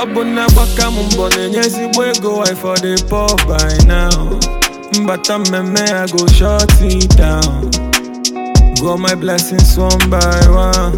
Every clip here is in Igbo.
ọ bụ na agbaka m mbọ na-enye ezigbo ego I for the poor by now mbata mmemme I go shut it down go my blessings one by one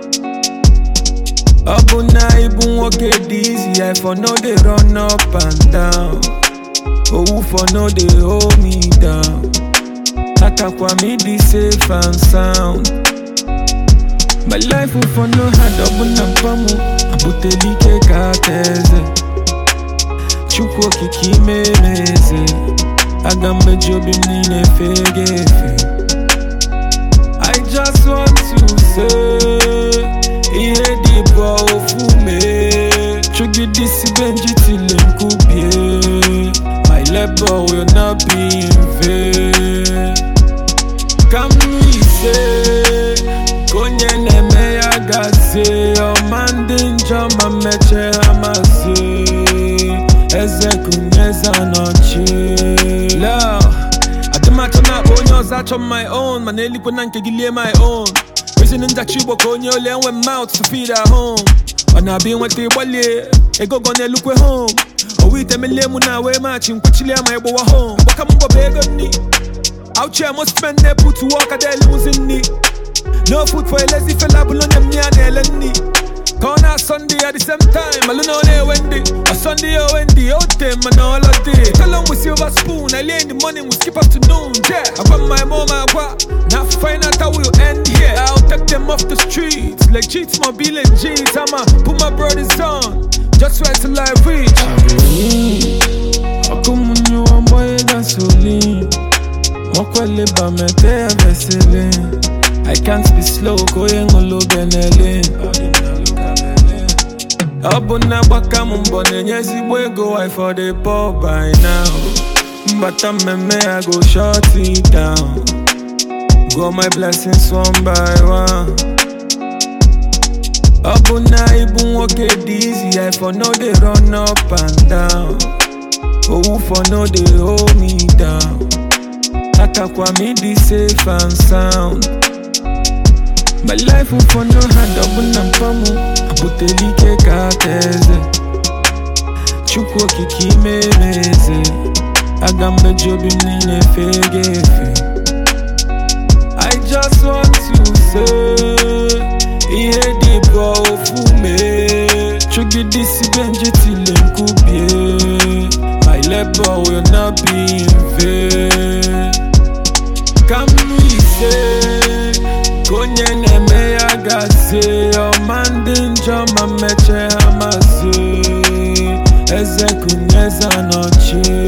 ọ bụ na ịbụ nwoke dị easy I for no dey run up and down owu for no dey hold me down atakwa m ịdị safe and sound my life for no hard ọ bụ na mpa m abụtela ike ka aka eze chukwu okike ime eze aga m meji obi m niile fege efe I just want to say ihe dị bụ ofu mee chugidesi benji tile nkubie my labor will not be in vain ka m ise ka onye na-eme ya gazie ọma ndị njọ ma mmeche ha mazie eze kunyeze anọchi Leo, adịmachọ na-akpọ onye ọzọ achọ m my own mana elikwe na nke gị lie my own reason njachi igbo ka onye ole enwe mouth to feed at home ọ na-abịa ịnweta ịgbalie ego gọ na-elukwe home owu ite melie mụ na wee machi nkwuchilie ma ịgbawa home gbaka m mbọ bụ ego nni Out most men they put to work at their losing knee. No food for a lazy fella, but on me and Ellen knee. Corner Sunday at the same time, I don't know they Wendy. A Sunday or Wendy, out them and all of day. Tell them with silver spoon, I lay in the morning, we skip afternoon. Yeah, I got my mom, I got. Now find out how we'll end here. I'll take them off the streets, like cheats, my bill and jeans. I'ma put my brothers on, just wait till I reach. Akumunyu amboye gasoline. Mokwele ba mete vesele I can't be slow koye ngolo benele Ọ bụ na agbaka m mbọ na-enye ezigbo ego I for the poor by now Mbata mmemme I go shut it down Go my blessings one by one Ọ bụ na ịbụ nwoke dị easy I for no dey run up and down Owu for no dey hold me down atakwa m ịdị safe and sound my life for no hand ọ bụ na mpa m abụtela ike ka aka eze chukwu okike ime eze aga m meji obi m niile fege efe I just want to say ihe dị bụ ofu mee chugidesi benji tile nkubie my labor will not be in vain ka m ise ka onye na-eme ya gazie ọma ndị njọ ma mmeche ha mazie eze kunyeze anọchie